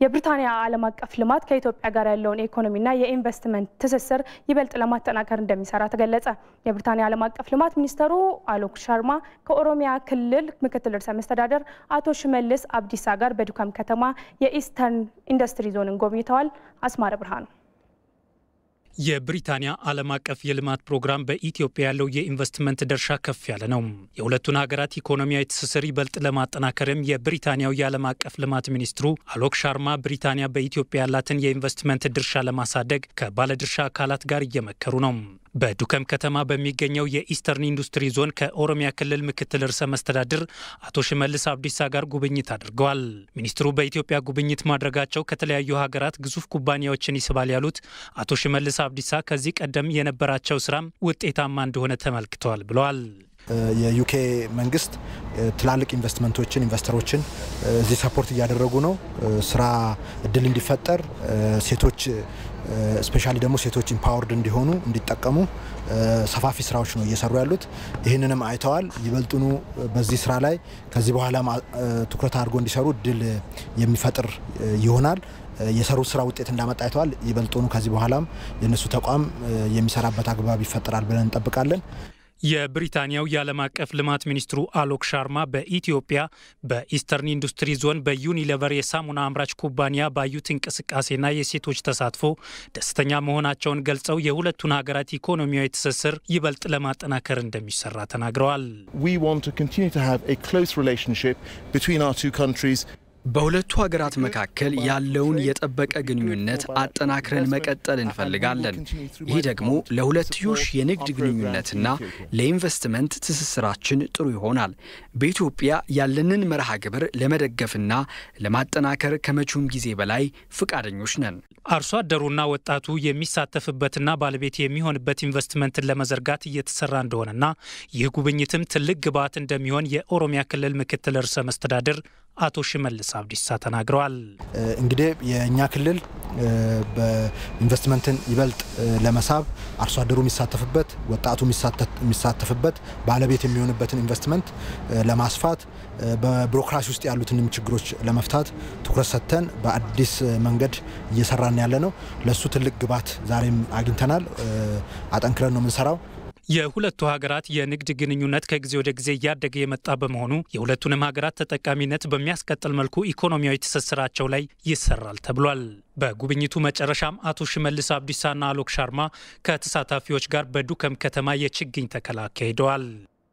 የብሪታንያ ዓለም አቀፍ ልማት ከኢትዮጵያ ጋር ያለውን የኢኮኖሚና የኢንቨስትመንት ትስስር ይበልጥ ለማጠናከር እንደሚሰራ ተገለጸ። የብሪታንያ ዓለም አቀፍ ልማት ሚኒስተሩ አሎክ ሻርማ ከኦሮሚያ ክልል ምክትል ርዕሰ መስተዳደር አቶ ሽመልስ አብዲሳ ጋር በዱከም ከተማ የኢስተርን ኢንዱስትሪ ዞንን ጎብኝተዋል። አስማረ ብርሃኑ የብሪታንያ ዓለም አቀፍ የልማት ፕሮግራም በኢትዮጵያ ያለው የኢንቨስትመንት ድርሻ ከፍ ያለ ነው። የሁለቱን ሀገራት ኢኮኖሚያዊ ትስስር ይበልጥ ለማጠናከርም የብሪታንያው የዓለም አቀፍ ልማት ሚኒስትሩ አሎክ ሻርማ ብሪታንያ በኢትዮጵያ ያላትን የኢንቨስትመንት ድርሻ ለማሳደግ ከባለድርሻ አካላት ጋር እየመከሩ ነው። በዱከም ከተማ በሚገኘው የኢስተርን ኢንዱስትሪ ዞን ከኦሮሚያ ክልል ምክትል ርዕሰ መስተዳድር አቶ ሽመልስ አብዲሳ ጋር ጉብኝት አድርገዋል። ሚኒስትሩ በኢትዮጵያ ጉብኝት ማድረጋቸው ከተለያዩ ሀገራት ግዙፍ ኩባንያዎችን ይስባል ያሉት አቶ ሽመልስ አብዲሳ ከዚህ ቀደም የነበራቸው ስራም ውጤታማ እንደሆነ ተመልክተዋል ብለዋል። የዩኬ መንግስት ትላልቅ ኢንቨስትመንቶችን ኢንቨስተሮችን እዚህ ሰፖርት እያደረጉ ነው። ስራ እድል እንዲፈጠር ሴቶች ስፔሻሊ ደግሞ ሴቶች ኢምፓወርድ እንዲሆኑ እንዲጠቀሙ ሰፋፊ ስራዎች ነው እየሰሩ ያሉት። ይህንንም አይተዋል። ይበልጡኑ በዚህ ስራ ላይ ከዚህ በኋላ ትኩረት አድርጎ እንዲሰሩ እድል የሚፈጥር ይሆናል። የሰሩት ስራ ውጤት እንዳመጣ አይተዋል። ይበልጡኑ ከዚህ በኋላም የእነሱ ተቋም የሚሰራበት አግባብ ይፈጠራል ብለን እንጠብቃለን። የብሪታንያው የዓለም አቀፍ ልማት ሚኒስትሩ አሎክ ሻርማ በኢትዮጵያ በኢስተርን ኢንዱስትሪ ዞን በዩኒሌቨር የሳሙና አምራች ኩባንያ ባዩት እንቅስቃሴና የሴቶች ተሳትፎ ደስተኛ መሆናቸውን ገልጸው የሁለቱን ሀገራት ኢኮኖሚያዊ ትስስር ይበልጥ ለማጠናከር እንደሚሰራ ተናግረዋል። በሁለቱ ሀገራት መካከል ያለውን የጠበቀ ግንኙነት አጠናክረን መቀጠል እንፈልጋለን። ይህ ደግሞ ለሁለትዮሽ የንግድ ግንኙነትና ለኢንቨስትመንት ትስስራችን ጥሩ ይሆናል። በኢትዮጵያ ያለንን መርሃ ግብር ለመደገፍና ለማጠናከር ከመቼውም ጊዜ በላይ ፈቃደኞች ነን። አርሶ አደሩና ወጣቱ የሚሳተፍበትና ባለቤት የሚሆንበት ኢንቨስትመንትን ለመዘርጋት እየተሰራ እንደሆነና ይህ ጉብኝትም ትልቅ ግብዓት እንደሚሆን የኦሮሚያ ክልል ምክትል ርዕሰ መስተዳድር አቶ ሽመልስ አብዲሳ ተናግረዋል። እንግዲህ የእኛ ክልል በኢንቨስትመንትን ይበልጥ ለመሳብ አርሶ አደሩ የሚሳተፍበት፣ ወጣቱ የሚሳተፍበት፣ ባለቤት የሚሆንበትን ኢንቨስትመንት ለማስፋት በቢሮክራሲ ውስጥ ያሉትንም ችግሮች ለመፍታት ትኩረት ሰጥተን በአዲስ መንገድ እየሰራን ያለ ነው። ለእሱ ትልቅ ግብዓት ዛሬም አግኝተናል። አጠንክረን ነው የምንሰራው። የሁለቱ ሀገራት የንግድ ግንኙነት ከጊዜ ወደ ጊዜ እያደገ የመጣ በመሆኑ የሁለቱንም ሀገራት ተጠቃሚነት በሚያስቀጥል መልኩ ኢኮኖሚያዊ ትስስራቸው ላይ ይሰራል ተብሏል። በጉብኝቱ መጨረሻም አቶ ሽመልስ አብዲሳና አሎክ ሻርማ ከተሳታፊዎች ጋር በዱከም ከተማ የችግኝ ተከላ አካሂደዋል።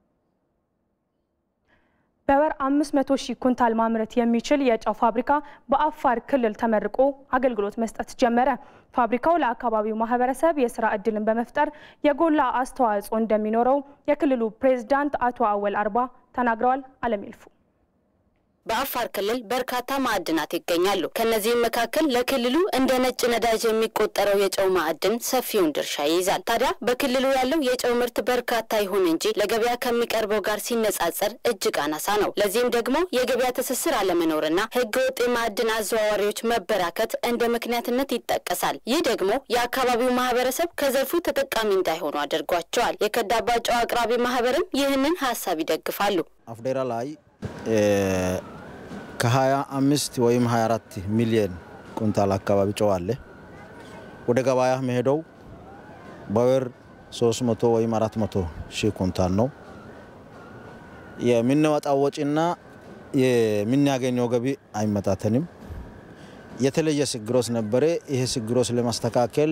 በወር 500 ሺህ ኩንታል ማምረት የሚችል የጨው ፋብሪካ በአፋር ክልል ተመርቆ አገልግሎት መስጠት ጀመረ። ፋብሪካው ለአካባቢው ማህበረሰብ የስራ ዕድልን በመፍጠር የጎላ አስተዋጽኦ እንደሚኖረው የክልሉ ፕሬዝዳንት አቶ አወል አርባ ተናግረዋል። አለም ይልፉ በአፋር ክልል በርካታ ማዕድናት ይገኛሉ። ከነዚህም መካከል ለክልሉ እንደ ነጭ ነዳጅ የሚቆጠረው የጨው ማዕድን ሰፊውን ድርሻ ይይዛል። ታዲያ በክልሉ ያለው የጨው ምርት በርካታ ይሁን እንጂ ለገበያ ከሚቀርበው ጋር ሲነጻጸር እጅግ አናሳ ነው። ለዚህም ደግሞ የገበያ ትስስር አለመኖርና ሕገ ወጥ የማዕድን አዘዋዋሪዎች መበራከት እንደ ምክንያትነት ይጠቀሳል። ይህ ደግሞ የአካባቢው ማህበረሰብ ከዘርፉ ተጠቃሚ እንዳይሆኑ አድርጓቸዋል። የከዳባ ጨው አቅራቢ ማህበርም ይህንን ሀሳብ ይደግፋሉ። አፍዴራ ላይ ከ25 ወይም 24 ሚሊዮን ኩንታል አካባቢ ጨው አለ። ወደ ገበያ መሄደው በወር 300 ወይም 400 ሺህ ኩንታል ነው። የምንወጣው ወጪና የምናገኘው ገቢ አይመጣተንም። የተለየ ችግሮች ነበረ። ይሄ ችግሮች ለማስተካከል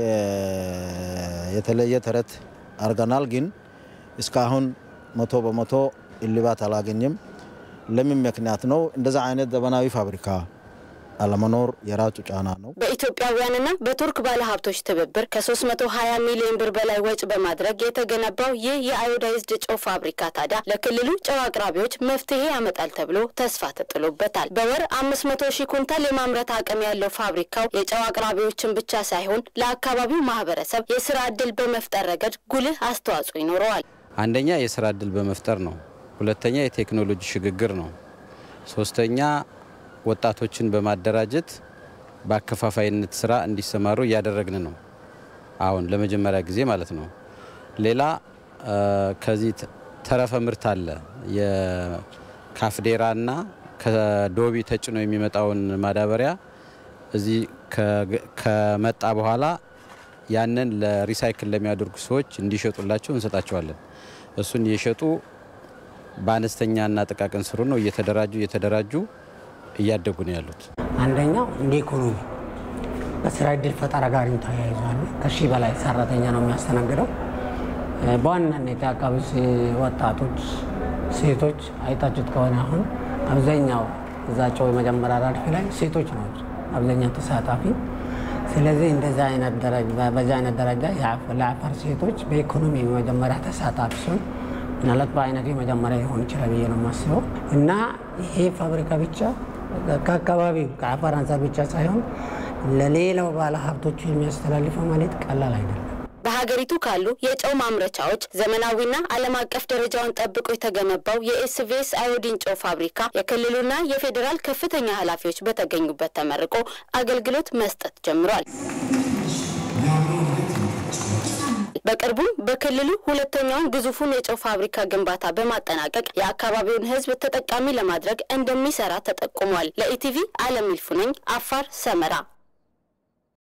የተለየ ጥረት አድርገናል። ግን እስካሁን መቶ በመቶ እልባት አላገኘም። ለምን ምክንያት ነው? እንደዛ አይነት ዘመናዊ ፋብሪካ አለመኖር የራሱ ጫና ነው። በኢትዮጵያውያንና በቱርክ ባለሀብቶች ትብብር ከ320 ሚሊዮን ብር በላይ ወጪ በማድረግ የተገነባው ይህ የአዮዳይዝድ ጨው ፋብሪካ ታዲያ ለክልሉ ጨው አቅራቢዎች መፍትሄ ያመጣል ተብሎ ተስፋ ተጥሎበታል። በወር 500 ሺህ ኩንታል የማምረት አቅም ያለው ፋብሪካው የጨው አቅራቢዎችን ብቻ ሳይሆን ለአካባቢው ማህበረሰብ የስራ ዕድል በመፍጠር ረገድ ጉልህ አስተዋጽኦ ይኖረዋል። አንደኛ የስራ ዕድል በመፍጠር ነው። ሁለተኛ የቴክኖሎጂ ሽግግር ነው። ሶስተኛ ወጣቶችን በማደራጀት በአከፋፋይነት ስራ እንዲሰማሩ እያደረግን ነው። አሁን ለመጀመሪያ ጊዜ ማለት ነው። ሌላ ከዚህ ተረፈ ምርት አለ። የካፍዴራና ከዶቢ ተጭኖ የሚመጣውን ማዳበሪያ እዚህ ከመጣ በኋላ ያንን ለሪሳይክል ለሚያደርጉ ሰዎች እንዲሸጡላቸው እንሰጣቸዋለን። እሱን እየሸጡ በአነስተኛና ጥቃቅን ስሩ ነው እየተደራጁ እየተደራጁ እያደጉ ነው ያሉት። አንደኛው እንደ ኢኮኖሚ በስራ እድል ፈጠራ ጋር ተያይዟል። ከሺህ በላይ ሰራተኛ ነው የሚያስተናግደው። በዋናነት የአካባቢ ወጣቶች፣ ሴቶች አይታችሁት ከሆነ አሁን አብዛኛው እዛ ጨው የመጀመሪያ ረድፍ ላይ ሴቶች ናቸው አብዛኛው ተሳታፊ። ስለዚህ እንደዚ አይነት በዚ አይነት ደረጃ ለአፋር ሴቶች በኢኮኖሚ የመጀመሪያ ተሳታፊ ሲሆን ምናልባት በአይነቱ የመጀመሪያ ሊሆን ይችላል ብዬ ነው የማስበው እና ይሄ ፋብሪካ ብቻ ከአካባቢው ከአፋር አንጻር ብቻ ሳይሆን ለሌላው ባለ ሀብቶቹ የሚያስተላልፈው ማለት ቀላል አይደለም። በሀገሪቱ ካሉ የጨው ማምረቻዎች ዘመናዊና ዓለም አቀፍ ደረጃውን ጠብቆ የተገነባው የኤስቪኤስ አዮዲን ጨው ፋብሪካ የክልሉና የፌዴራል ከፍተኛ ኃላፊዎች በተገኙበት ተመርቆ አገልግሎት መስጠት ጀምሯል። በቅርቡም በክልሉ ሁለተኛውን ግዙፉን የጨው ፋብሪካ ግንባታ በማጠናቀቅ የአካባቢውን ሕዝብ ተጠቃሚ ለማድረግ እንደሚሰራ ተጠቁሟል። ለኢቲቪ አለም ይልፉ ነኝ፣ አፋር ሰመራ